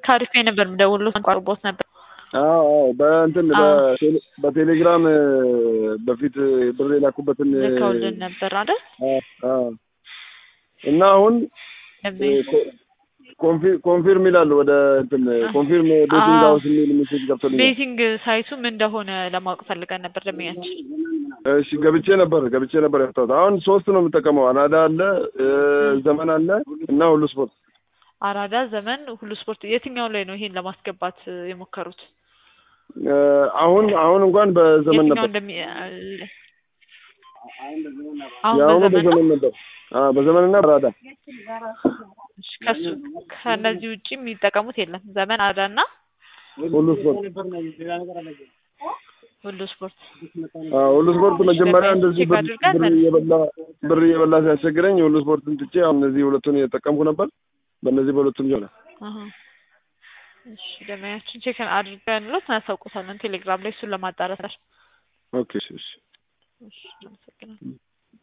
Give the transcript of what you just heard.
ከአሪፍ ነበር የምደውልልዎት አንቋርቦት ነበር። አዎ አዎ በእንትን አዎ። በቴሌ- በቴሌግራም እ፣ በፊት ብር የላኩበትን እ፣ ልከውልን ነበር አይደል? አዎ፣ አዎ። እና አሁን ደንበኛ ኮንፊ- ኮንፊርም ይላል ወደ እንትን ኮንፊርም ቤቲንግ አዎ። ሀውስ የሚል ሜሴጅ ገብቶልኛል። ቤቲንግ ሳይቱ ምን እንደሆነ ለማወቅ ፈልገን ነበር ደንበኛችን። እሺ ገብቼ ነበር ገብቼ ነበር ያወጣሁት። አሁን ሶስት ነው የምጠቀመው። አናዳ አለ እ፣ ዘመን አለ እና ሁሉ ስፖርት። አራዳ፣ ዘመን፣ ሁሉ ስፖርት የትኛው ላይ ነው ይሄን ለማስገባት እ፣ የሞከሩት? እ፣ አሁን አሁን እንኳን በዘመን የትኛው ነበር እንደሚ አሁን የአሁኑ በዘመን ነው? በዘመን ነበር። አዎ በዘመንና በአራዳ እሺ፣ ከሱ ከነዚህ ውጪ የሚጠቀሙት የለም። ዘመን፣ አራዳ እና ሁሉ ስፖርት ሁሉ ስፖርት። አዎ ሁሉ ስፖርት መጀመሪያ እንደዚህ ቼክ ብር አድርገን ብር እየበላ ብር እየበላ ሲያስቸግረኝ የሁሉ ስፖርትን ትቼ አሁን እነዚህ ሁለቱን እየተጠቀምኩ ነበር። በእነዚህ በሁለቱም ይሆናል። አሀ። እሺ ደንበኛችን ቼክ አድርገን ሎት እናሳውቁታለን ቴሌግራም ላይ እሱን ለማጣራት። ኦኬ እሺ እሺ እሺ አመሰግናለሁ።